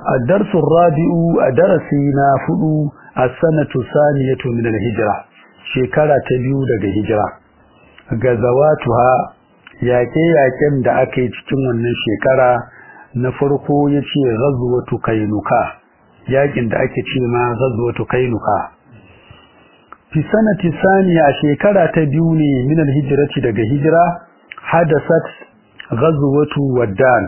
الدرس الرابع درسنا فدو السنة الثانية من الهجرة شكرة تبيو دغ هجرة غزواتها yaƙe-yaƙen da aka yi cikin wannan shekara na farko ya ce ghazwatu kainuka yaƙin da ake ce ma ghazwatu kainuka fi sanati saniya a shekara ta biyu ne min alhijrati daga hijira hadasat ghazwatu waddan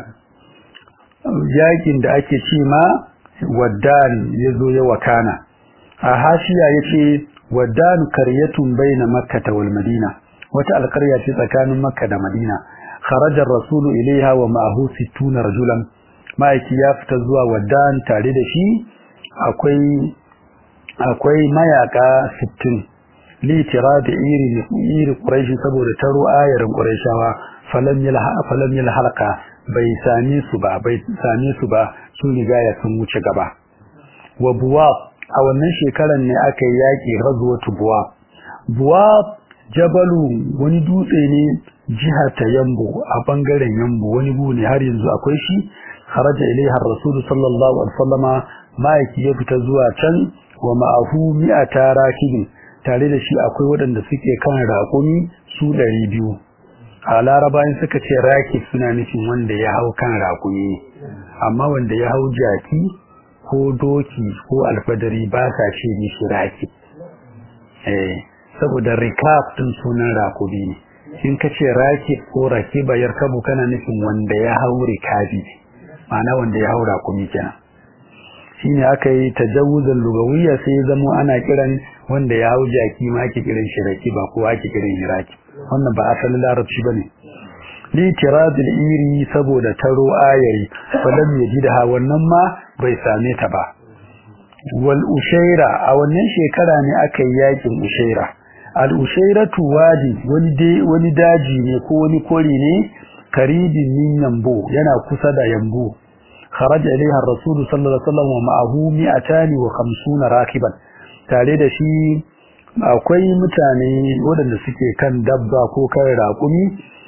yakin da ake ce ma waddan yazo ya wakana a hashiya yace waddan qaryatun baina makkah wal madina wata alqarya ce tsakanin makka da madina kharaja ar-rasul ilaiha wa ma'ahu 60 rajulan ma'aiki ya fita zuwa waddan tare da shi akwai akwai mayaka 60 li tiradi iri iri quraishi saboda taro ayarin quraishawa falam yalha falam yalhalqa bai same su ba bai same su ba sun riga ya sun wuce gaba wa buwab a wannan shekaran ne aka yi yaki ghazwatu buwab buwab jabalu wani dutse ne jihar ta yambo a bangaren yambo wani gu ne har yanzu akwai shi kharaja ilaiha ar-rasul sallallahu alaihi wasallama ma'aiki ya fita zuwa can wa ma'ahu mi'ata rakibin tare da shi akwai waɗanda suke kan raƙumi su ɗari biyu a larabayin suka ce rakib suna nufin wanda ya hau kan raƙumi amma wanda ya hau jaki ko doki ko alfadari ba sa ce mishi rakib eh saboda rikab din sunan raƙumi ne in ka ce rakib ko rakiba yarkabu kana nufin wanda ya hau rikabi ma'ana wanda ya hau raƙumi kenan shine aka yi tajawuzan lugawiyya sai ya zamo ana kiran wanda ya hau jaki ma ake kiran shi rakiba ko ake kiran shi raki wannan ba asalin larabci bane li tiradil iri saboda taro ayari falam yajidha wannan ma bai same ta ba wal ushaira a wannan shekara ne aka yi yakin ushaira al ushairatu wadi wani dai wani daji ne ko wani kori ne karibin min yambo yana kusa da yambo خرج إليها الرسول صلى الله عليه وسلم ومعه مئتان وخمسون راكبا tare da shi akwai mutane waɗanda suke kan dabba ko kan raƙumi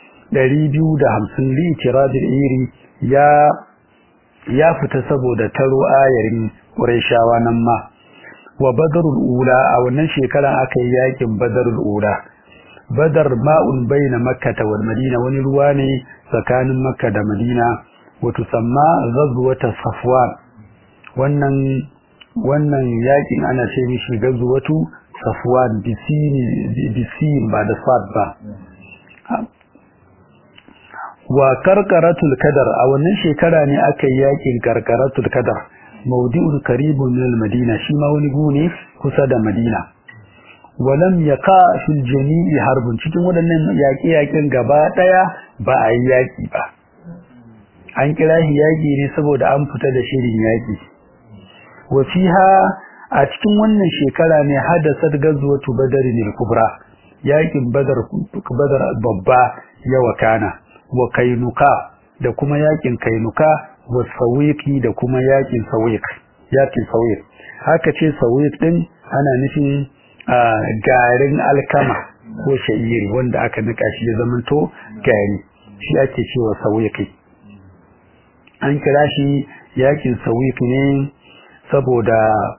250 li tiradil iri ya ya fita saboda taro ayarin Qurayshawa nan ma wa badrul ula a wannan shekaran aka yi yakin badrul ula badar ma'un baina makkah wal madina wani ruwa ne tsakanin makka da madina وتسمى غزوة صفوان wannan wannan yakin ana ce mishi gazwatu safwan bisin bisin ba da sad ba wa karkaratul kadar a wannan shekara ne aka yi yakin karkaratul kadar mawdi'un qaribun min al-madina shi ma wani gune kusa da madina walam yaqa fil jami'i harbun cikin waɗannan yaƙe-yaƙen gaba ɗaya ba a yi yaƙi ba an kira shi yaƙi ne saboda an fita da shirin yaƙi wa fiha a cikin wannan shekara ne hadasat gazwatu badarin al-kubra yaƙin badar badar babba ya wakana wa kainuka da kuma yaƙin kainuka wa sawiqi da kuma yaƙin sawiq yaƙin sawiq haka ce sawiq din ana nufin garin alkama ko sha'iri wanda aka nika shi ya zamanto gari shi ake cewa sawiqi an kira shi yakin sawif ne saboda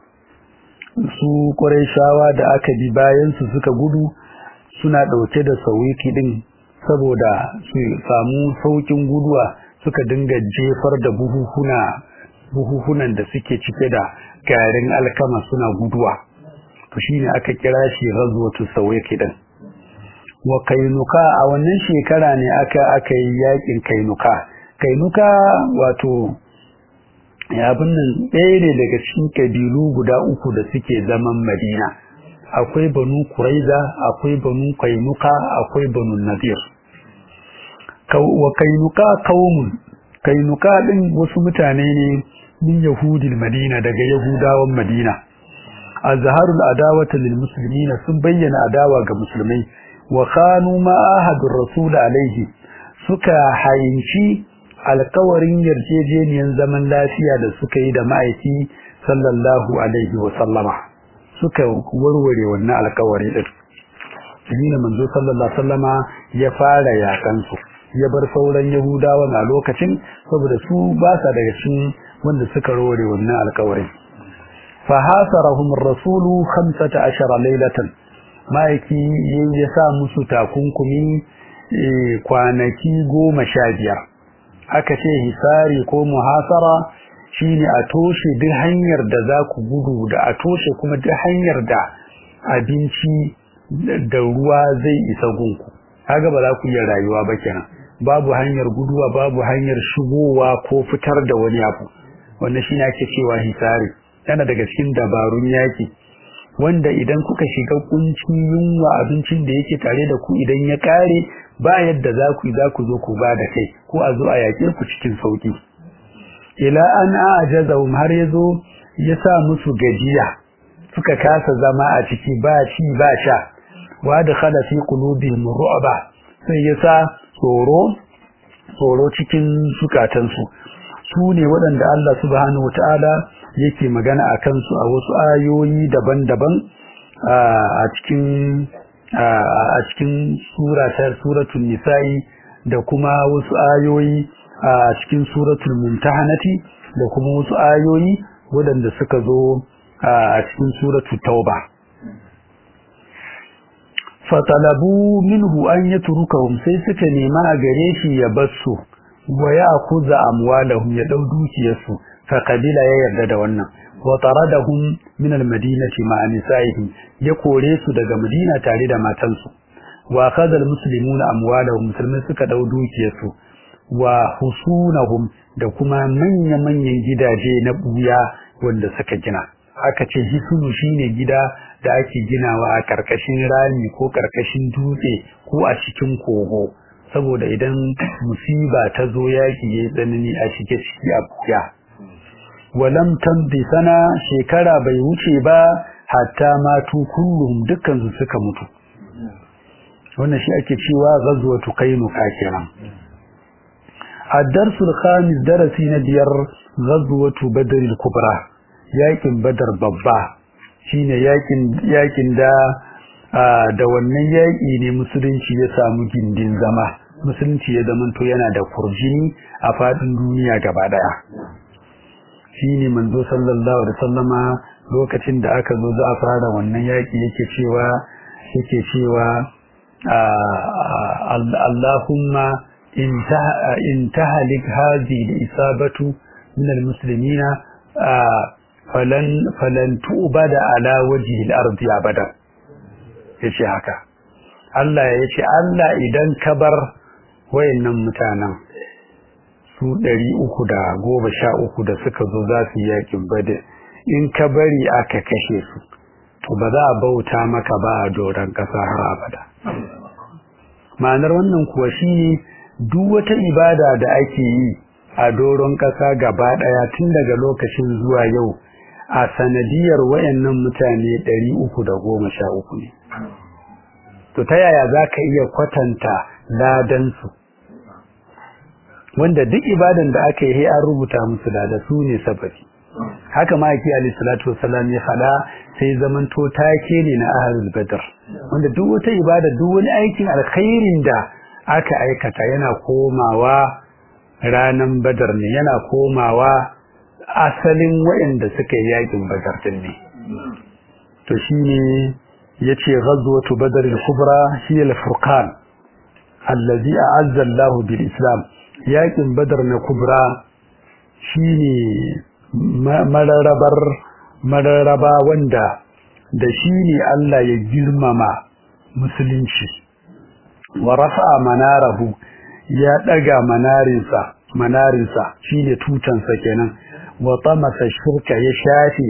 su shawa da aka bi bayan su suka gudu suna ɗauke da sawiki din saboda su samu saukin guduwa suka dinga jefar da buhuhuna buhuhunan da suke cike da garin alkama suna guduwa to shine aka kira shi ghazwatu sawiki din wa kainuka a wannan shekara ne aka aka yi yakin kainuka kainuka wato abin nan ɗaya ne daga cikin kabilu guda uku da suke zaman madina akwai banu kuraiza akwai banu kainuka akwai banu nadir wa kainuka kaumun kainuka ɗin wasu mutane ne min yahudil madina daga yahudawan madina azharul adawata lil muslimina sun bayyana adawa ga musulmai wa khanu ma ahadur rasul alaihi suka hayinci alkawarin yarjejeniyar zaman lafiya da suka yi da ma'aiki sallallahu alaihi wa sallama suka warware wannan alkawari din shine manzo sallallahu alaihi sallama ya fara yakan su ya bar sauran yahudawan a lokacin saboda su ba sa daga cikin wanda suka rore wannan alƙawarin fa hasarahum ar-rasulu 15 laylatan maiki ya sa musu takunkumi kwanaki goma sha biyar aka ce hisari ko muhasara shine a toshe duk hanyar da za ku gudu da a toshe kuma duk hanyar da abinci da ruwa zai isa gunku kaga ba za ku iya rayuwa ba kenan babu hanyar guduwa babu hanyar shigowa ko fitar da wani abu wannan shine ake cewa hisari yana daga cikin dabarun yaki wanda idan kuka shiga kuncin yunwa abincin da yake tare da ku idan ya kare ba yadda za ku za ku zo ku ba da kai ko a zo a yaƙe ku cikin sauki ila an ajazahum har yazo ya sa musu gajiya suka kasa zama a ciki ba ci ba sha wa dakhala fi qulubihim ru'ba sai ya sa tsoro tsoro cikin zukatansu su ne waɗanda Allah subhanahu wataala yake magana a kansu a wasu ayoyi daban-daban a cikin a cikin suratar suratul nisa'i da kuma wasu ayoyi a cikin suratul mumtahanati da kuma wasu ayoyi waɗanda suka zo a cikin suratul tauba fatalabu minhu an yatrukahum sai suka nema a gare shi ya basu wa ya akuza amwalahum ya dau dukiyarsu fa qabila ya yarda da wannan wa taradahum min almadinati ma nisaihim ya kore su daga madina tare da matansu wa akhadha almuslimuna amwalahum musulmai suka dau dukiyarsu wa husunahum da kuma manya manyan gidaje na buya wanda suka gina aka ce hisunu shine gida da ake ginawa a karkashin rami ko karkashin dutse ko a cikin kogo saboda idan musiba ta zo yaki yayi tsanani a shige ciki a buya walam tamdi sana shekara bai wuce ba hatta matu kullum dukkan su suka mutu wannan shi ake cewa ghazwatu kainuka kenan الدرس الخامس درسي نبير غزوة بدر الكبرى yakin badar babba shine yakin yakin da da wannan yaki ne musulunci ya samu gindin zama musulunci ya zamanto yana da kurjini a fadin duniya gaba daya shine manzo sallallahu alaihi wasallama lokacin da aka zo za a fara wannan yaki yake cewa yake cewa Allahumma intahalik hadhihi al-isabatu min al-muslimina falan falan tu'bada ala wajhi al-ardi abada yace haka Allah yace Allah idan ka bar wayannan mutanen su 313 da suka zo za su yakin badr in ka bari aka kashe su to ba za a bauta maka ba a doran kasa har abada ma'anar wannan kuwa shine duk wata ibada da ake yi a doron kasa gaba daya tun daga lokacin zuwa yau a sanadiyar wayannan mutane 313 ne to ta yaya zaka iya kwatanta ladan su wanda duk ibadan da aka yi an rubuta musu da su ne sababi haka ma yake alayhi salatu wassalam ya fada sai zaman to take ne na ahlul badr wanda duk wata ibada duk wani aikin alkhairin da aka aikata yana komawa ranan badar ne yana komawa asalin waɗanda suka yi yakin badar din ne to shine yace ghazwatu badr al-kubra hiya al-furqan allazi a'azza Allah bil islam yakin badar na kubra shine mararabar mararaba wanda da shine Allah ya girmama musulunci wa rafa'a manarahu ya daga manarinsa manarinsa shine tutansa kenan wa tamasa shirka ya shafe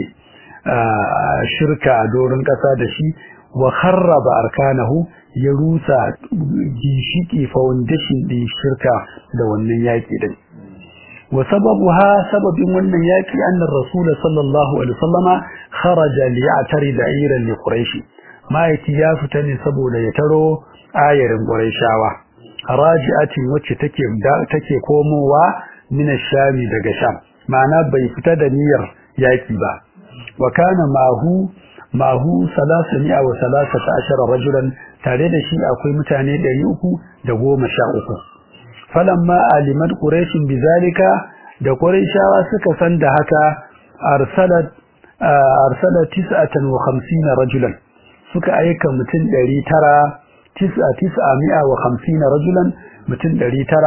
shirka a doron kasa da shi wa kharraba arkanahu ya rusa ginshiki foundation din shirka da wannan yaki din wa sababuha sababin wannan yaki annar rasul sallallahu alaihi wasallama kharaja li ya'tari da'iran li quraish ma'aiki ya fita ne saboda ya taro ayarin quraishawa raji'atin wacce take take komowa min shami daga sham ma'ana bai fita da niyyar yaki ba wa kana mahu mahu 313 rajulan tare da shi akwai mutane 313 falamma alimat quraish bizalika da quraishawa suka san da haka arsalat arsalat 59 rajulan suka aika mutum 900 950 rajulan mutum 900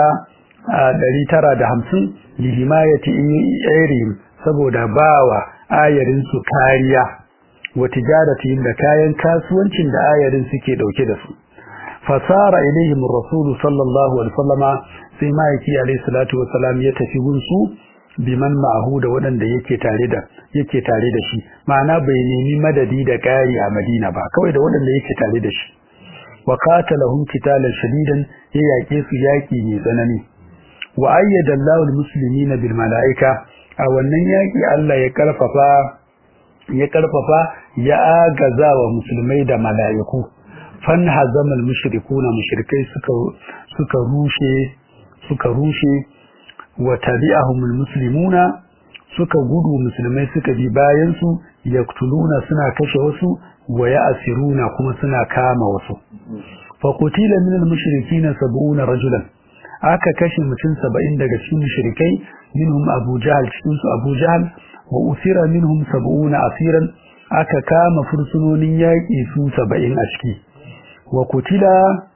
950 li himayati ayrihim saboda bawa ayarin su kariya wa tijaratihim da kayan kasuwancin da ayarin suke dauke da su fasara ilaihim rasulu sallallahu alaihi wasallama sai ma'aiki alaihi salatu wasalam ya tafi gunsu biman ma'ahu da waɗanda yake tare da yake tare da shi ma'ana bai nemi madadi da ƙari a Madina ba kawai da waɗanda yake tare da shi wa qatalahum qitalan shadidan ya yake su yaki mai tsanani wa ayyada Allahu al-muslimina bil mala'ika a wannan yaki Allah ya karfafa ya karfafa ya agaza wa musulmai da mala'iku fan hazamal mushrikuna mushrikai suka suka rushe suka rushe wa tabi'ahumul muslimuna suka gudu musulmai suka bi bayan su yaktuluna suna kashe wasu wa ya'siruna kuma suna kama wasu fa qutila minal mushrikina 70 rajulan aka kashe mutum 70 daga cikin mushrikai minhum Abu Jahl cikin su Abu Jahl wa usira minhum 70 asiran aka kama fursunonin yaƙi su 70 a ciki wa kutila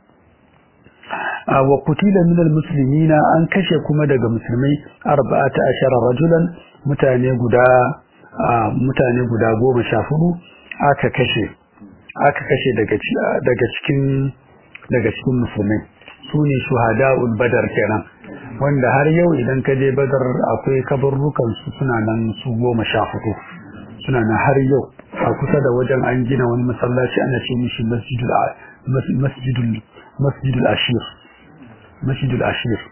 wa kutila min almuslimina an kashe kuma daga musulmai 14 rajulan mutane guda mutane guda 14 aka kashe aka kashe daga daga cikin daga cikin musulmai sune shuhada'ul badar kenan wanda har yau idan ka je badar akwai kabarrukan su suna nan su 14 suna nan har yau a kusa da wajen an gina wani masallaci ana ce mishi masjidul masjidul masjidul ashir masjidul ashir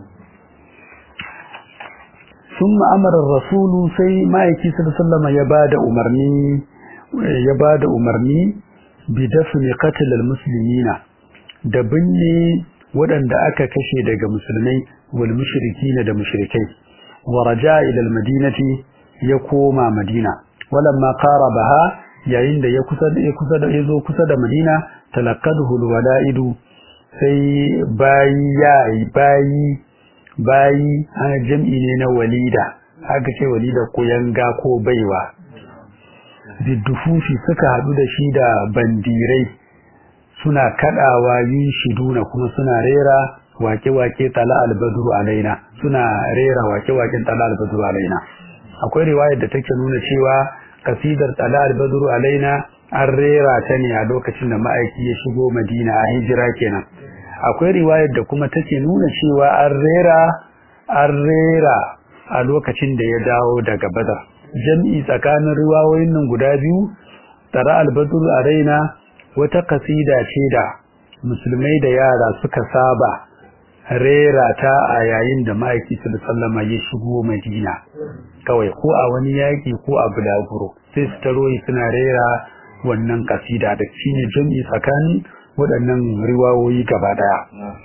ثم امر الرسول sai ma'aiki sallallahu ya bada umarni ya bada umarni bi dafni qatl almuslimina da binne waɗanda aka kashe daga musulmai wal mushrikina da mushrikai wa raja ila almadinati ya koma madina walamma qarabaha yayin da ya kusa da ya kusa da yazo kusa da madina talaqqahu alwala'idu sai bayi yayi bayi bayi ana jam'i ne na walida haka ce walida ko yanga ko baiwa biddufufi suka hadu da shi da bandirai suna kadawa yin shiduna kuma suna rera wake-wake tala albadru alaina suna rera wake-waken tala albadru alaina akwai riwayar da take nuna cewa kasidar tala albadru alaina an rera ta ne a lokacin da ma'aiki ya shigo madina a hijira kenan akwai riwayar da kuma take nuna cewa an rera an rera a lokacin da ya dawo daga badar jam'i tsakanin riwayoyin nan guda biyu tara albadru alaina wata kasida ce da musulmai da yara suka saba rera ta a yayin da ma'aiki sallama ya shigo madina kawai ko a wani yaƙi ko a bulaguro sai su taroyi suna rera wannan kasida da shine jam'i tsakanin waɗannan riwawoyi gaba ɗaya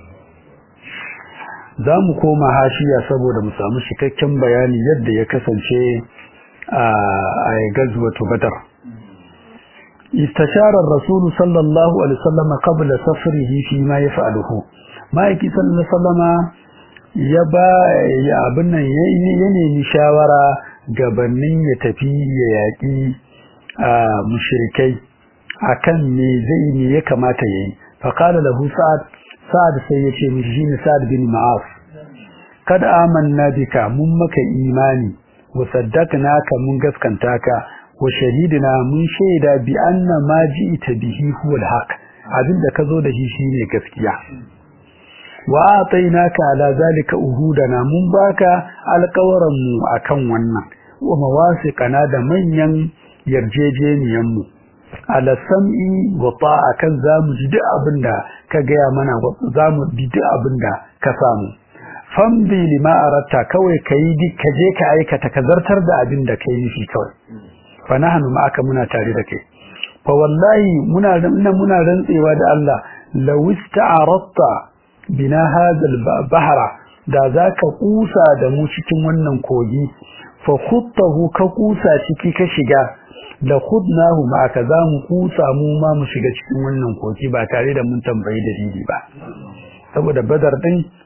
za mu koma hashiya saboda mu samu cikakken bayani yadda ya kasance a gazwatu badar استشار الرسول صلى الله عليه وسلم قبل سفره فيما يفعله ما يكي صلى الله عليه وسلم يبا يا ابن ya nemi shawara gabanin ya tafi ya yaki mushrikai akan me zai ne ya kamata yayi fa qala lahu sa'ad sa'ad sai yace mishi shine sa'ad bin ma'af kad amanna bika mun maka imani wa saddaqnaka mun gaskanta ka wa shahidina mun shaida bi anna ma ji'ta bihi huwa al-haq abinda kazo da shi shine gaskiya wa atainaka ala zalika uhudana mun baka alƙawaran mu akan wannan wa mawasiqana da manyan yarjejeniyan mu ala sam'i wa ta'a kan zamu ji duk abinda ka gaya mana zamu bi duk abinda ka samu fambi lima aratta kawai kai ka je ka aikata ka zartar da abinda kai nufi kawai fa nahnu ma'aka muna tare da kai fa wallahi muna muna rantsewa da Allah law ista'aratta bina hadha al-bahra da zaka kusa da mu cikin wannan kogi fa khuttahu ka kusa ciki ka shiga la khudnahu ma'aka za mu kusa mu ma mu shiga cikin wannan kogi ba tare da mun tambayi dalili ba saboda badar din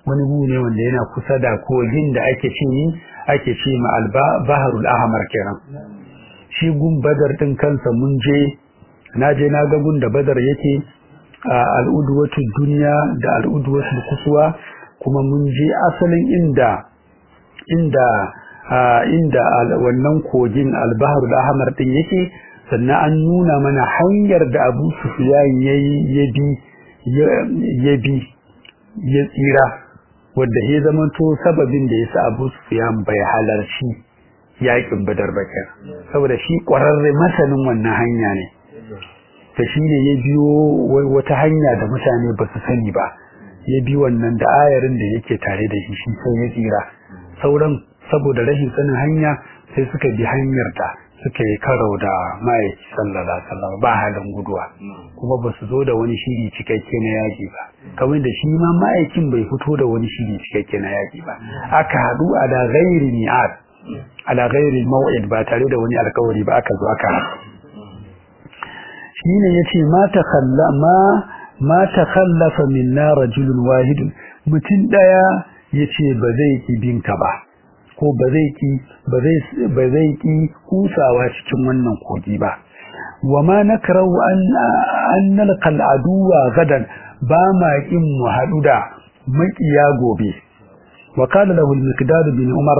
wani gu ne wanda yana kusa da kogin da ake ce ni ake ce ma al-baharul ahmar kenan shi gun badar din kansa mun je na je na ga gun da badar yake al'udwatu duniya da al'udwatu kusuwa kuma mun je asalin inda inda inda wannan kogin al-baharul ahmar din yake sannan an nuna mana hanyar da Abu Sufyan yayi ya bi ya bi ya tsira wanda ya zamanto sababin da yasa Abu Sufyan bai halarci yakin Badar ba saboda shi kwararre masanin wannan hanya ne ta shi ne ya biyo wata hanya da mutane ba su sani ba ya bi wannan da ayarin da yake tare da shi shi sai ya tsira sauran saboda rashin sanin hanya sai suka bi hanyar da suka yi karo da ma'aiki sallallahu alaihi wasallam ba halin guduwa kuma ba su zo da wani shiri cikakke na yaƙi ba kamar da shi ma ma'aikin bai fito da wani shiri cikakke na yaƙi ba aka haɗu ala ghairi mi'ad ala ghairi maw'id ba tare da wani alkawari ba aka zo aka haɗu shine yace ma takhalla ma ma takhallafa minna rajulun wahidun mutum daya yace ba zai ki binka ba ko ba zai ki ba zai ba zai ki kusawa cikin wannan kogi ba wama nakrahu an an nalqa al-aduwa gadan ba ma kin mu hadu da makiya gobe wa qala lahu al-miqdad bin umar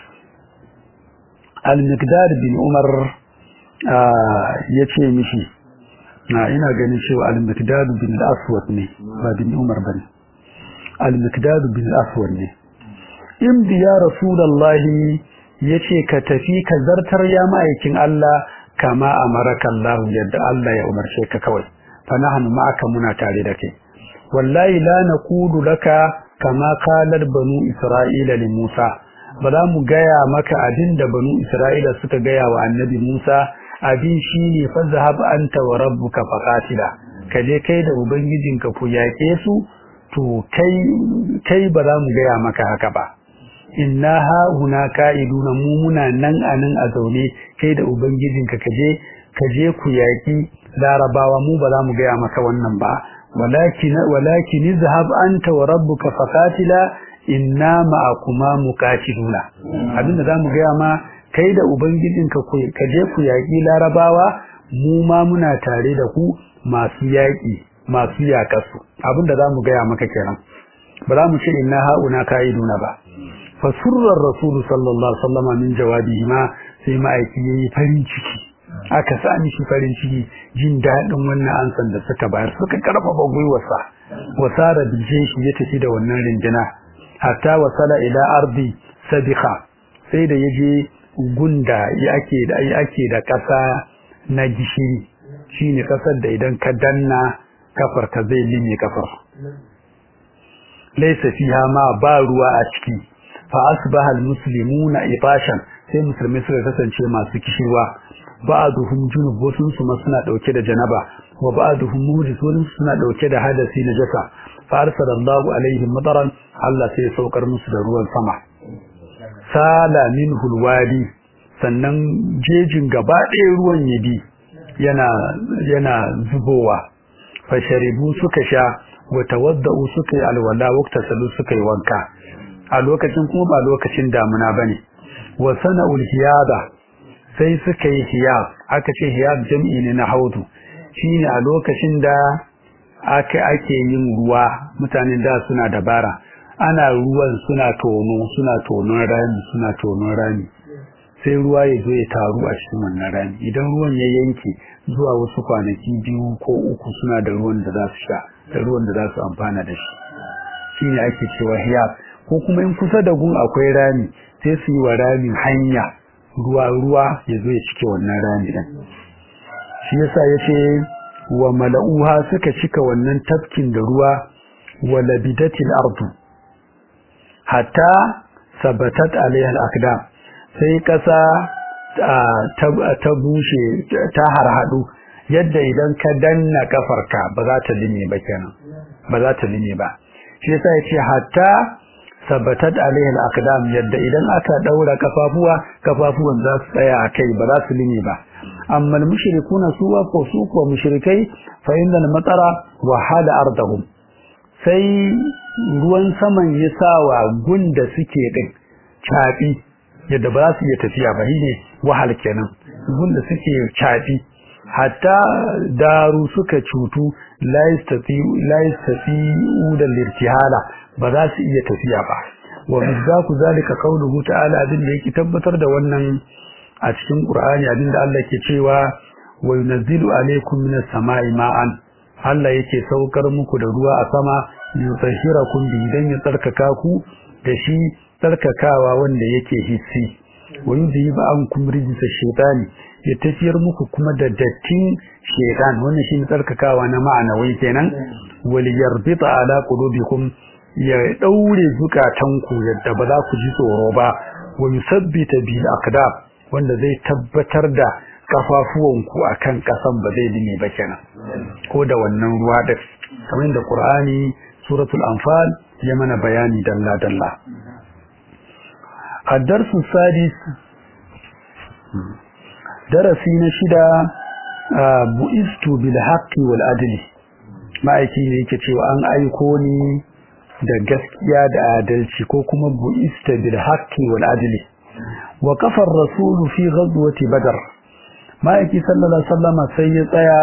al-miqdad bin umar yace mishi na ina ganin cewa al-miqdad bin al-aswad ne ba bin umar bane al-miqdad bin al-aswad ne in biya rasulullahi yace ka tafi ka zartar ya ma'aikin Allah kama amaraka Allah yadda Allah ya umarce ka kawai fa nahnu ma'aka muna tare da kai wallahi la naqulu laka kama qalat banu isra'ila li Musa ba za mu gaya maka abin da banu isra'ila suka gaya wa annabi Musa abin shine fa zahab anta wa rabbuka faqatila kaje kai da ubangijinka ku yake su to kai kai ba za mu gaya maka haka ba inna ha huna ka'iduna mu muna nan anan a zaune kai da ubangijinka kaje kaje ku yaki larabawa mu ba za mu gaya maka wannan ba walakin walakin izhab anta wa rabbuka faqatila inna ma'akuma muqatiluna abinda zamu gaya ma kai da ubangijinka ku kaje ku yaki larabawa mu ma muna tare da ku masu yaki masu yakasu abinda zamu gaya maka kenan ba za mu ce inna hauna ka'iduna ba fasurrar rasulu sallallahu alaihi wasallam min jawabihi ma sai ma'aiki yayi farin ciki aka sa mishi farin ciki jin dadin wannan ansan da suka bayar suka karfafa gwiwarsa wasara bije shi ya tafi da wannan rinjina hatta wasala ila ardi sabiqa sai da yaje gunda yake da yake da kasa na gishiri shine kasar da idan ka danna kafar ka zai lime kafar laysa fiha ma ba ruwa a ciki fa asbaha almuslimuna ibashan sai musulmai suka kasance masu kishirwa ba'duhum junub wasu su ma suna dauke da janaba wa ba'duhum muhdis wasu suna dauke da hadasi na jasa fa arsalallahu alaihim mataran Allah sai ya saukar musu da ruwan sama sala minhu alwadi sannan jejin gaba ɗaya ruwan yabi yana yana zubowa fa sharibu suka sha wa tawaddau suka yi alwala waqta salu suka yi wanka a lokacin kuma ba lokacin damuna bane wa sana'ul hiyada sai suka yi hiyab aka ce hiyab jam'i ne na haudu shine a lokacin da aka ake yin ruwa mutanen da suna dabara ana ruwan suna tono suna tonon rami suna tonon rami sai ruwa ya zo ya taru a cikin wannan rami idan ruwan ya yanke zuwa wasu kwanaki biyu ko uku suna da ruwan da za su sha da ruwan da za su amfana da shi shine ake cewa hiyab ko kuma in kusa da gun akwai rami sai su yi wa ramin hanya ruwa ruwa ya zo ya cike wannan rami din shi yasa yace wa mala'uha suka cika wannan tafkin da ruwa wa labidatil ardu hatta sabatat alaiha al-aqdam sai kasa ta bushe ta harhadu yadda idan ka danna kafarka ba za ta lime ba kenan ba za ta lime ba shi yasa yace hatta sabatat alaihi al-aqdam yadda idan aka daura kafafuwa kafafuwan za su tsaya akai ba za su lime ba amma al-mushrikuna suwa ko su ko mushrikai fa inna al-matara wa hada ardahum sai ruwan saman ya sa wa gunda suke din caɓi yadda ba za su iya tafiya ba ne wahal kenan gunda suke caɓi hatta daru suka cutu la yastati'u da lirtihala ba za su iya tafiya ba wa bizzaku zalika qawluhu ta'ala abin da yake tabbatar da wannan a cikin Qur'ani abin da Allah ke cewa wa yunzilu alaykum minas sama'i ma'an Allah yake saukar muku da ruwa a sama yutahhirakum bi dan ya tsarkaka ku da shi tsarkakawa wanda yake hissi wa yudhibu ankum rijsa shaytani ya tafiyar muku kuma da dattin shaytan wannan shi tsarkakawa na ma'ana wai kenan wal yarbita ala qulubikum ya daure zukatanku yadda ba za ku ji tsoro ba wa yusabbita bil aqdam wanda zai tabbatar da kafafuwanku akan kasan ba zai dime ba kenan ko da wannan ruwa da kamar da Qur'ani suratul anfal ya mana bayani dalla dalla الدرس السادس درسي نشدا بؤست بالحق والعدل ma'aiki ne yake cewa an aiko ni da gaskiya da adalci ko kuma bu'ista bil haqqi wal adli wa kafa ar-rasul fi ghazwati badr ma'aiki sallallahu alaihi wasallam sai ya tsaya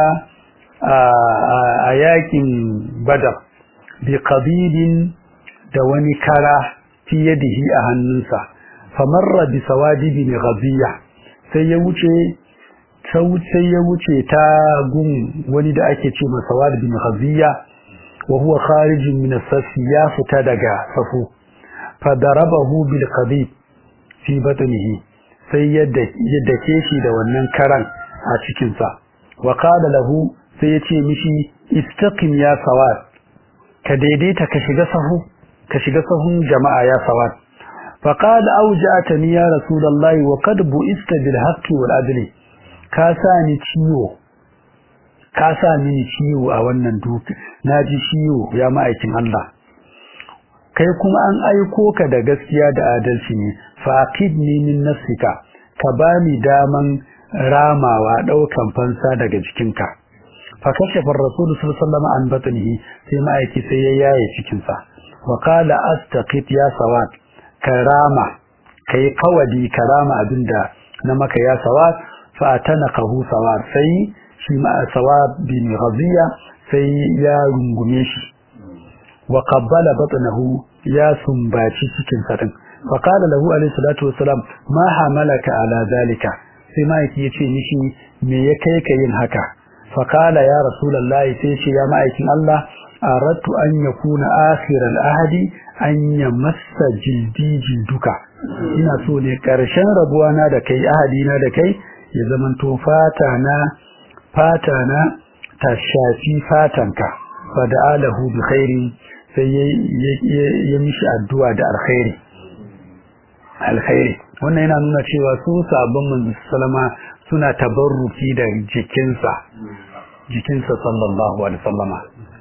a yakin badar bi qabilin da wani kara fi yadihi a hannunsa famarra bi sawadibi ghaziya sai ya wuce sai ya wuce ta gun wani da ake ce masa sawadibi ghaziya wa huwa kharijin min as ya fita daga safu fadarabahu bil qadib fi batnihi sai ya dake shi da wannan karan a cikin sa wa qala lahu sai ya ce mishi istaqim ya sawad ka daidaita ka shiga sahu ka shiga sahun jama'a ya sawad فقال أوجعتني يا رسول الله وقد بئست بالحق والعدل كاساني ciwo ka sa mini ciwo a wannan duki naji ciwo ya ma'aikin Allah kai kuma an aiko ka da gaskiya da adalci ne faqidni min nafsika ka bani daman ramawa daukan fansa daga jikinka fa kashafa ar-rasul sallallahu alaihi wasallam an batnihi sai ma'aiki sai ya yaye cikin sa wa qala astaqit ya sawat karama kai kawadi karama abinda na maka ya sawat fa atanaqahu sawat sai shi ma sawat bin ghaziya sai ya rungume shi wa qabbala batnahu ya sumbaci cikin sa din fa qala lahu alayhi salatu wassalam ma hamalaka ala zalika sai ma'aiki yace mishi me ya kai ka yin haka fa qala ya rasulullahi sai ce ya ma'aikin Allah aradtu an yakuna akhir al-ahdi an yamassa jildi jilduka ina so ne karshen rabuwa na da kai ahadi na da kai ya zamanto fata na fata na ta shafi fatanka fa da'alahu bi khairi sai ya mishi addu'a da alkhairi alkhairi wannan yana nuna cewa su sabon manzo sallama suna tabarruki da jikinsa jikinsa sallallahu alaihi wasallama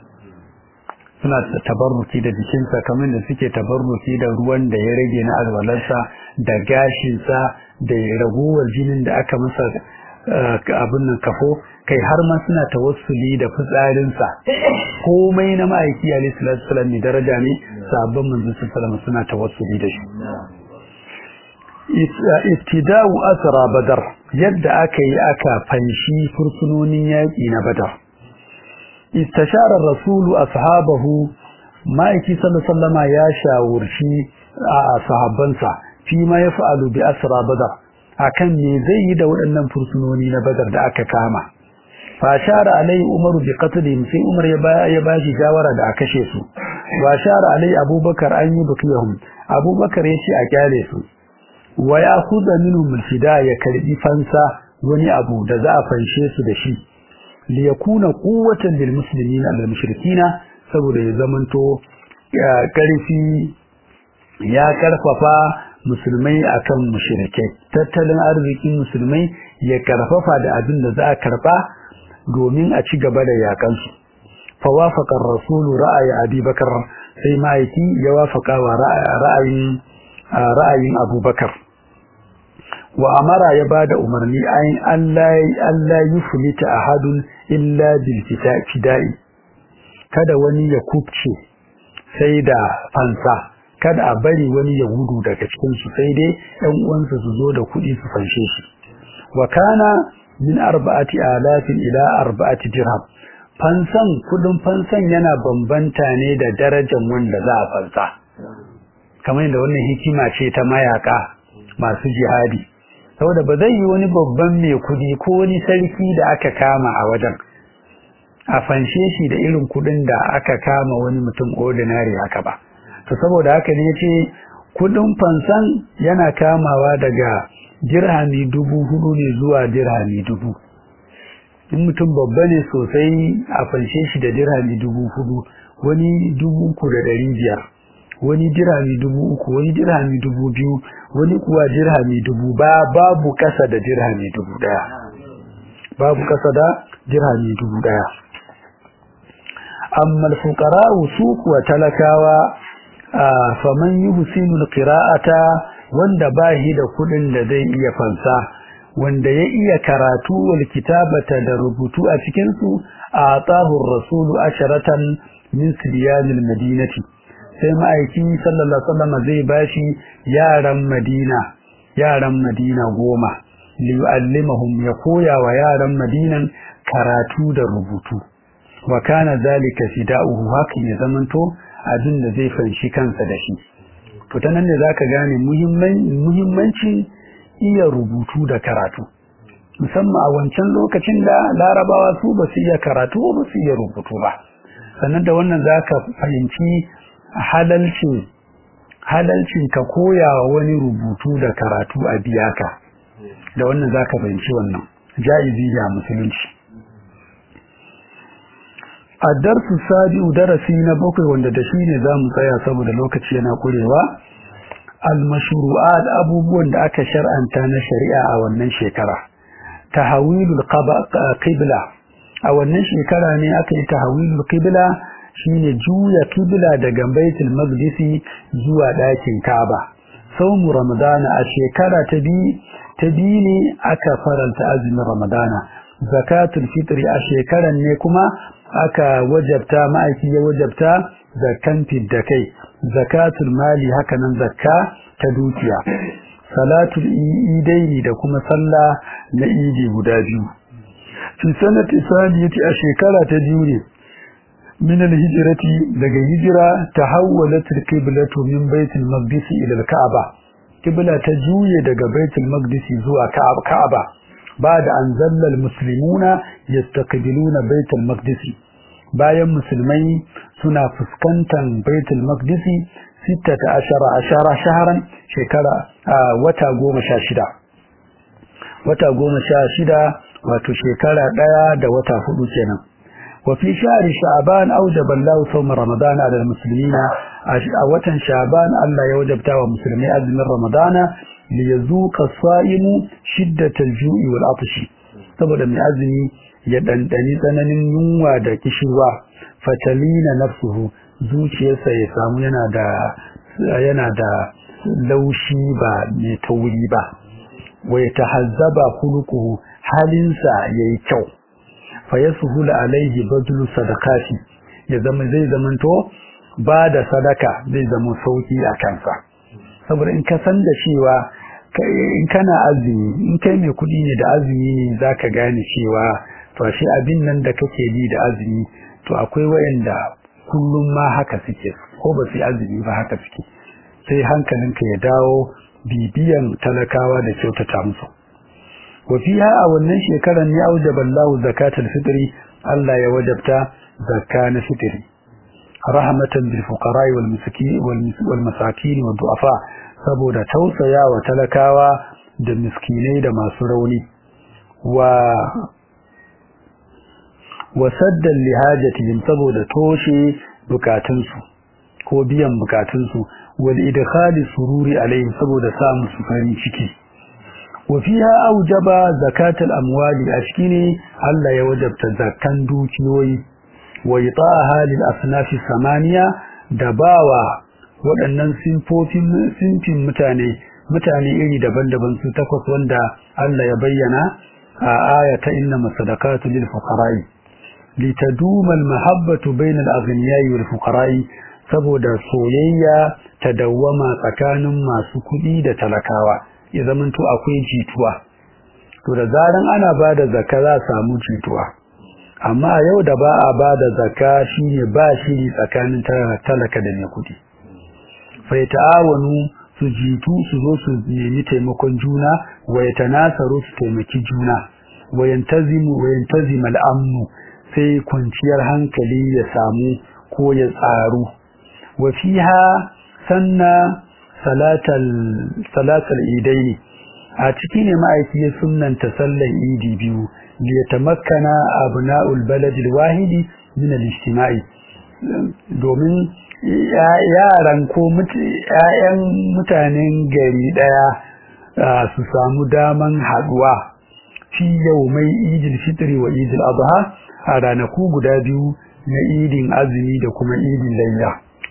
suna tabarruki da jikinsa kamar da suke tabarruki da ruwan da ya rage na alwalarsa da gashinsa da ragowar jinin da aka masa abin nan kafo kai har ma suna tawassuli da fitsarinsa komai na ma'aiki alaihi salatu wasallam ne daraja ne sabon manzo sallallahu suna tawassuli da shi ibtida'u asra badar yadda aka yi aka fanshi fursunonin yaƙi na badar استشار الرسول أصحابه ما يكي صلى الله عليه وسلم يا شاورشي صحابنسا فيما يفعل بأسرى بدر akan me zai yi da waɗannan fursunoni na badar da aka kama fa shara alai umaru bi qatlihim sai umar ya ba ya bashi shawara da aka kashe su wa shara alai abubakar an yi bukiyahum abubakar ya ce a kyale su wa ya khudha minhum fida ya karbi fansa wani abu da za a fanshe su da shi liyakuna quwwatan lil muslimin al mushrikina saboda ya zamanto karfi ya karfafa musulmai akan mushrikai tattalin arzikin musulmai ya karfafa da abin da za a karba domin a ci gaba da yakan su fa wafaqa ar-rasul ra'ayi Abi Bakar sai ma'aiki ya wafaka wa ra'ayin ra'ayin Abu Bakar wa amara ya bada umarni ayin Allah Allah yuflita ahadun illa bil fida'i kada wani ya kubce sai da fansa kada a bari wani ya gudu daga cikin su sai dai ɗan uwansa su zo da kuɗi su fanshe shi wa kana min arba'ati alafin ila arba'ati dirham fansan kudin fansan yana bambanta ne da darajar wanda za a fansa kamar yadda wannan hikima ce ta mayaka masu jihadi saboda ba zai yi wani babban mai kudi ko wani sarki da aka kama a wajen a fanshe shi da irin kudin da aka kama wani mutum ordinary haka ba to saboda haka ne ce kudin fansan yana kamawa daga dirhami dubu hudu ne zuwa dirhami dubu in mutum babba ne sosai a fanshe shi da dirhami dubu hudu wani dubu uku da ɗari biyar wani dirhami dubu uku wani dirhami dubu biyu wani kuwa dirhami dubu ba babu kasa da dirhami dubu ɗaya babu kasa da dirhami dubu ɗaya amma alfuqara su kuwa talakawa faman yuhsinu alqira'ata wanda bahi da kudin da zai iya fansa wanda ya iya karatu wal kitabata da rubutu a cikin su atahu rasulu asharatan min sibyanil madinati sai ma'aiki sallallahu alaihi wasallam zai bashi yaran madina yaran madina goma liyu'allimahum ya koya wa yaran madinan karatu da rubutu wa kana zalika fida'uhu hakan ya zamanto abin da zai fanshi kansa da shi to ta nan ne zaka gane muhimmancin iya rubutu da karatu musamman a wancan lokacin da larabawa su ba su iya karatu ba su iya rubutu ba sannan da wannan zaka fahimci halalcin halalcin ka koya wa wani rubutu da karatu a biya ka da wannan zaka fahimci wannan jaizi ya musulunci a darsu sabi'u darasi na bakwai wanda da shi ne za mu tsaya saboda lokaci yana kurewa al-mashru'at abubuwan da aka shar'anta na shari'a a wannan shekara tahawilul qibla a wannan shekara ne aka yi tahawilul qibla shine juya qibla daga baitul maqdisi zuwa ɗakin Kaaba saumu ramadana a shekara ta bi ta bi ne aka faranta azumin ramadana zakatul fitri a shekaran ne kuma aka wajabta ma'aiki ya wajabta zakan da kai zakatul mali hakanan zakka ta dukiya salatul idaini da kuma sallah na idi guda biyu fi sanati saniyati a shekara ta biyu ne min al-hijrati daga hijira tahawwalat al-qiblatu min baitul maqdis ila al-ka'ba qibla ta juye daga baitul maqdis zuwa ka'aba بعد أن ظل المسلمون يستقبلون بيت المقدس bayan musulmai suna fuskantar baitul maqdisi 16 ashara shaharan shekara wata goma sha shida wata goma sha shida wato shekara daya da wata hudu kenan wa fi shahri sha'ban awjaba Allahu sawm ramadan ala almuslimina a watan sha'ban Allah ya wajabta wa musulmai azumin ramadana liyazuqa as-sa'imu shiddatal ju'i wal atshi saboda mai azumi ya dandani tsananin yunwa da kishirwa fatalina nafsuhu zuciyarsa ya samu yana da yana da laushi ba mai tauri ba wa yatahazzaba khuluquhu halinsa yayi kyau fa yashulu alaihi badlu sadaqati ya zama zai zamanto ba da sadaka zai zama sauki a kansa saboda in ka san da cewa in kana azumi in kai mai kuɗi ne da azumi ne zaka gane cewa to shi abin nan da kake yi da azumi to akwai wayanda kullum ma haka suke ko ba su azumi ba haka suke sai hankalinka ya dawo bibiyan talakawa da kyautata musu wa fiha a wannan shekarar ne aujaba Allah zakatul fitri Allah ya wajabta zakka na fitri rahmatan bil fuqara wal miskin wal masakin wal du'afa saboda tausaya wa talakawa da miskinai da masu rauni wa wasaddan lihajatihim saboda toshe bukatunsu ko biyan bukatunsu wal idkhali sururi alaihim saboda samu su farin ciki wa fiha aujaba zakatul amwali ashkini Allah ya wajabta zakkan dukiyoyi wa itaha lil asnafi samaniya da bawa waɗannan sinfofin sinfin mutane mutane iri daban-daban su takwas wanda Allah ya bayyana a ayata inna masadaqatu lil fuqara'i litaduma al mahabbatu bayna al aghniya'i wal fuqara'i saboda soyayya ta dawwama tsakanin masu kuɗi da talakawa ya zamanto akwai jituwa to da zaran ana ba da zakka za a samu jituwa amma a yau da ba a ba da zakka shine ba shiri tsakanin talaka da mai kuɗi fa ta'awanu su jitu su zo su nemi taimakon juna wa yatanasaru su taimaki juna wa yantazimu wa yantazima al-amnu sai kwanciyar hankali ya samu ko ya tsaru wa fiha sanna salatal salatal idaini a ciki ne ma'aiki ya sunnanta sallan idi biyu li yatamakkana abna'ul balad al-wahidi min al-ijtima'i domin yaran ko ƴaƴan mutanen gari daya su samu daman haduwa fi yawmai idil fitri wa idil adha a ranaku guda biyu na idin azumi da kuma idin layya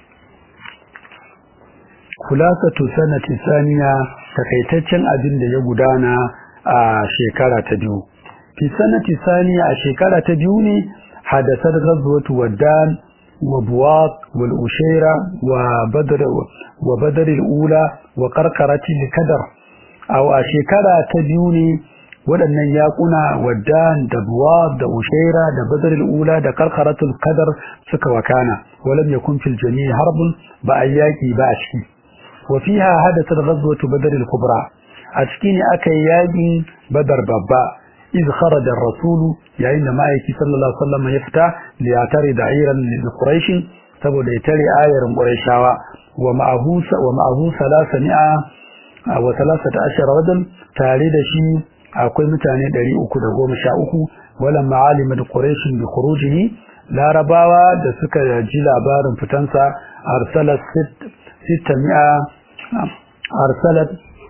kulasatu sanati saniya takaitaccen abin da ya gudana a shekara ta biyu fi sanati saniya a shekara ta biyu ne hadasar ghazwatu waddan wa buwat wal ushaira wa badr wa badr al ula wa qarqarati al kadar aw a shekara ta biyu ne waɗannan yaƙuna waddan da buwat da ushaira da badr al ula da qarqaratul kadar suka wakana walam yakun fil jami' harbun ba ayyaki ba a ciki وفيها حدثت غزوة بدر الكبرى أتكيني أكي ياجي بدر بابا إذ خرج الرسول يعني ما يكي صلى الله عليه وسلم يفتح ليعترض عيرا لقريش سبو ليتري آير قريشاوا ومعه ومعه ثلاثمائة وثلاثة عشر رجل تاريد شيء akwai mutane 313 walan ma'alimin quraishin bi khurujihi larabawa da suka ji labarin fitansa arsalat ستمائة أرسلت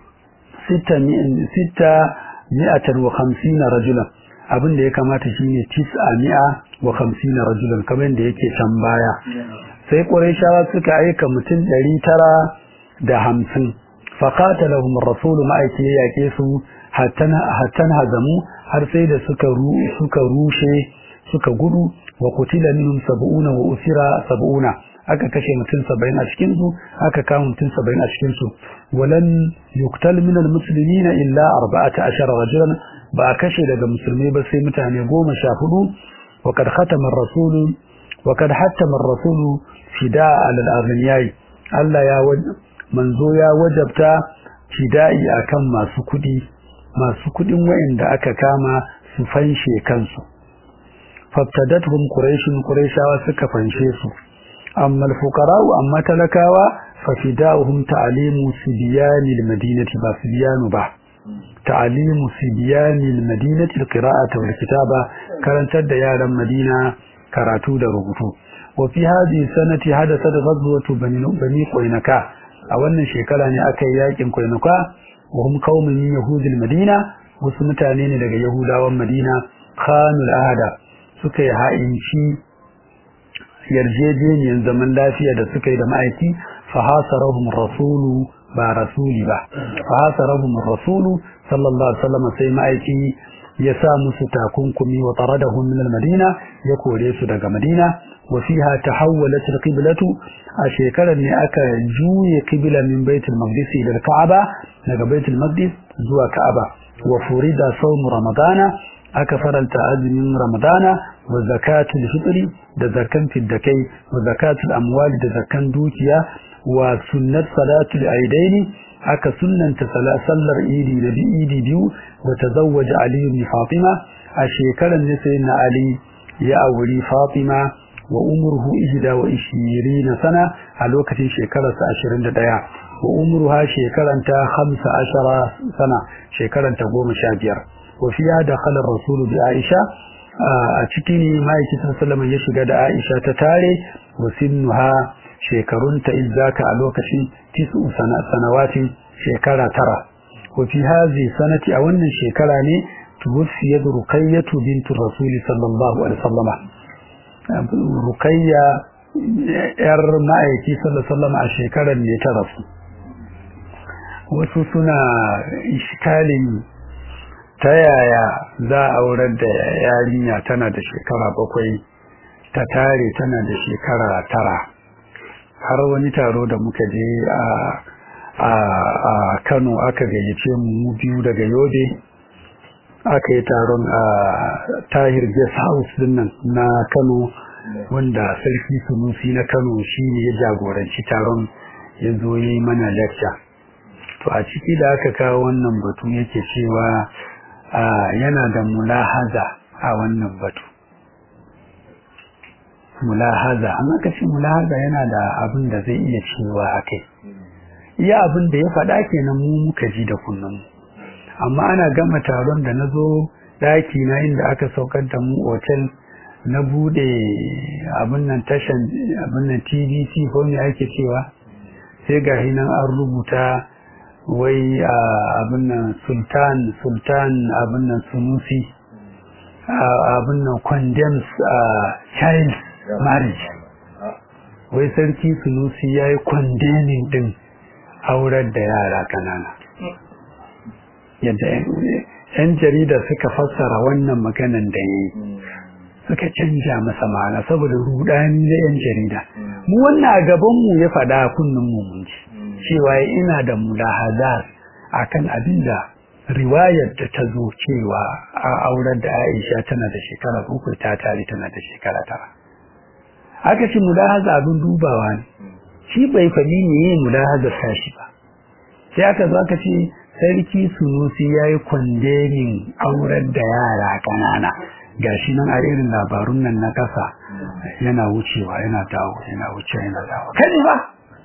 ستمائة وخمسين رجلا abin da ya kamata shine tis'a wa khamsina rajulan kamar da yake can baya sai qurayshawa suka aika mutum ɗari tara da hamsin fa qatalahum ar-rasul ma'aiki yake su hatta hazamu har sai da suka suka rushe suka gudu wa qutila minhum sab'una wa usira sab'una aka kashe mutum saba'in a cikinsu aka kama mutum saba'in a cikinsu walan yuktal min almuslimina illa arba'ata ashara rajulan ba a kashe daga musulmai ba sai mutane goma sha hudu wa kad khatama ar-rasul wa kad hatama ar-rasul fida al-aghniyai Allah ya manzo ya wajabta fida'i akan masu kudi masu kudin wayanda aka kama su fanshe kansu faftadathum quraish quraishawa suka fanshe su أما الفقراء أما تلكاوا ففداؤهم تعليم سبيان المدينة با سبيان با تعليم سبيان المدينة القراءة والكتابة كانت ديار المدينة كراتو درغتو وفي هذه السنة حدثت غزوة بني, بني قينكا أولا شكرا أكي ياكم قينكا وهم قوم من يهود المدينة وسمتانين لغا يهودا والمدينة خانوا الأهدى سكي هائنشي yarjejeniyar zaman lafiya da suka yi da ma'aiki fa hasarahum rasulu ba rasuli ba fa hasarahum rasulu sallallahu alaihi wasallam sai ma'aiki ya sa musu takunkumi wa taradahum min al-madina ya kore su daga madina wa fiha tahawwalat al-qiblatu a shekarar ne aka juye qibla min baitul maqdis ila ka'aba daga baitul maqdis zuwa ka'aba wa furida sawm ramadana aka faranta azumin ramadana wa zakatul fitri da zakan fiddakai wa zakatul amwali da zakan dukiya wa sunnat salatul aidaini aka sunnanta sallar idi da idi biyu wa tazawwaja ali ibn fatima a shekaran ne sai na ali ya auri fatima wa umruhu ihda wa ishirina sana a lokacin shekararsa 21 wa umruha shekaranta 15 sana shekaranta 15 وفيها دخل الرسول بعائشة أتكيني ما يكي سلم يشغى دا عائشة تتاري وسنها شيكرون تإذاك ألوكشي تسع سنوات شيكرا ترى وفي هذه السنة أولا شيكرا توفيت رقية بنت الرسول صلى الله عليه وسلم رقية ‘yar ma'aiki sallallahu a shekarar ne ta rasu wasu suna iskalin ta yaya za a aurar da yarinya tana da shekara bakwai ta tare tana da shekara tara har wani taro da muka je a a Kano aka gayyace mu biyu daga Yobe aka yi taron a Tahir Guest House dinnan na Kano wanda sarki Sunusi na Kano shine ya jagoranci taron ya zo yi mana lecture to a ciki da aka kawo wannan batu yake cewa yana da mulahaza a wannan batu mulahaza amma kace mulahaza yana da abin da zai iya cewa akai iya abin da ya faɗa kenan mu muka ji da kunnun amma ana gama taron da nazo daki na inda aka saukar da mu hotel na bude abin nan tashan abin nan TVC ko me ake cewa sai ga hinan an rubuta wai abin nan sultan sultan abin nan sunusi abin nan condemns child marriage wai sarki sunusi ya yi condemning din aurar da yara kanana yadda yan jarida suka fassara wannan maganan da ya yi suka canja masa ma'ana saboda rudani da yan jarida mu wannan a gabanmu ya faɗa kunnen mu mun ji cewa ina da mulahazar akan abin da riwayar da ta zo cewa a auren da Aisha tana da shekara uku ta tare tana da shekara tara aka ce mulahaza abin dubawa ne shi bai faɗi ne yin mulahazar tashi ba sai aka zo aka ce sarki sunusi ya yi kwandemin auren da yara ƙanana gashi nan a irin labarun nan na ƙasa yana wucewa yana dawo yana wucewa yana dawo kai ba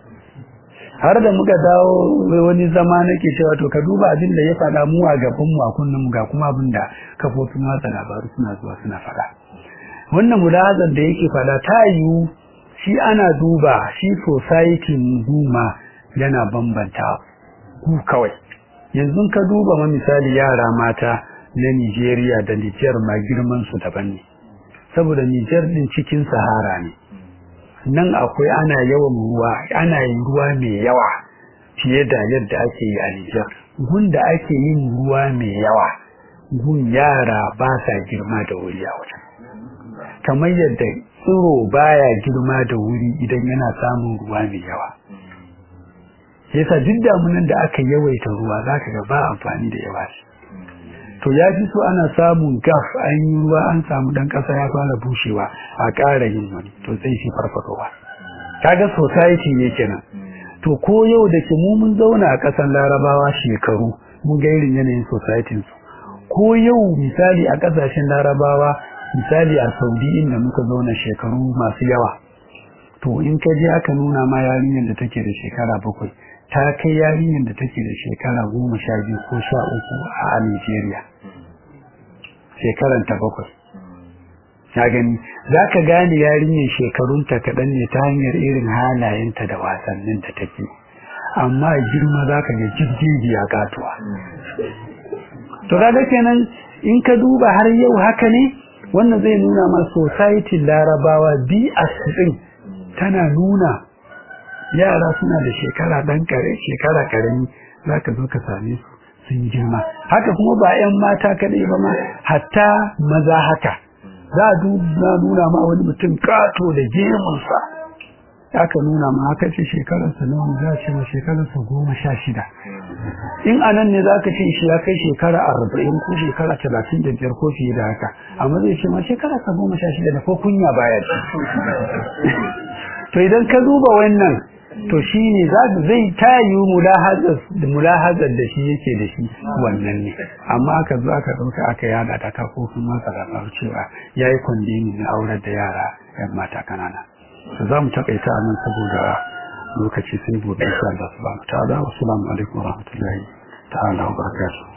har da muka dawo wani zama nake cewa to ka duba abin da ya faɗa mu a gaban mu a kunnen mu ga kuma abin da kafofin watsa labaru suna zuwa suna faɗa wannan mulazan da yake faɗa ta yiwu shi ana duba shi society guma yana bambanta ku kawai yanzu ka duba ma misali yara mata na Nigeria da Niger ma girman su daban ne saboda Niger din cikin Sahara ne nan akwai ana yawan ruwa ana yin ruwa mai yawa fiye da yadda ake yi a Nijar gun da ake yin ruwa mai yawa gun yara ba sa girma da wuri a wajen kamar yadda tsiro baya girma da wuri idan yana samun ruwa mai yawa yasa duk damunan da aka yawaita ruwa zaka ga ba amfani da yawa to ya fi so ana samun gaf an yi ruwa an samu dan kasa ya fara bushewa a ƙara yin wani to sai shi farfadowa kaga society ne kenan to ko yau da ke mu mun zauna a ƙasar larabawa shekaru mun ga irin yanayin society su ko yau misali a ƙasashen larabawa misali a saudi inda muka zauna shekaru masu yawa to in ka je aka nuna ma yarinyar da take da shekara bakwai ta kai yarinyar da take da shekara goma sha biyu ko sha uku a Nigeria. Shekaran ta bakwai. Ya gani, za ka gane yarinyar shekarunta kaɗan ne ta hanyar irin halayenta da wasannin da take. Amma girma za ka ga jirgiya katuwa. To kaga kenan in ka duba har yau haka ne wannan zai nuna ma society larabawa bi a tana nuna yara suna da shekara dan kare shekara karami zaka zo ka same su sun girma haka kuma ba 'yan mata kadai ba ma hatta maza haka za a nuna ma wani mutum kato da gemunsa aka nuna ma haka ce shekararsa nawa za a ce ma shekararsa goma sha shida in anan ne za ka ce shi ya kai shekara arba'in ko shekara talatin da biyar ko fiye da haka amma zai ce ma shekararsa goma sha shida da ko kunya baya to idan ka duba wannan to shi ne zai tayi mulahazar da shi yake da shi wannan ne amma aka zo aka ɗauka aka yada ta kafofin masa da cewa ya yi kwandini na aurar da yara yan mata kanana to za mu takaita nan saboda lokaci sai gobe insha Allah subhanahu wa ta'ala wa assalamu alaikum wa rahmatullahi ta'ala wa barakatuh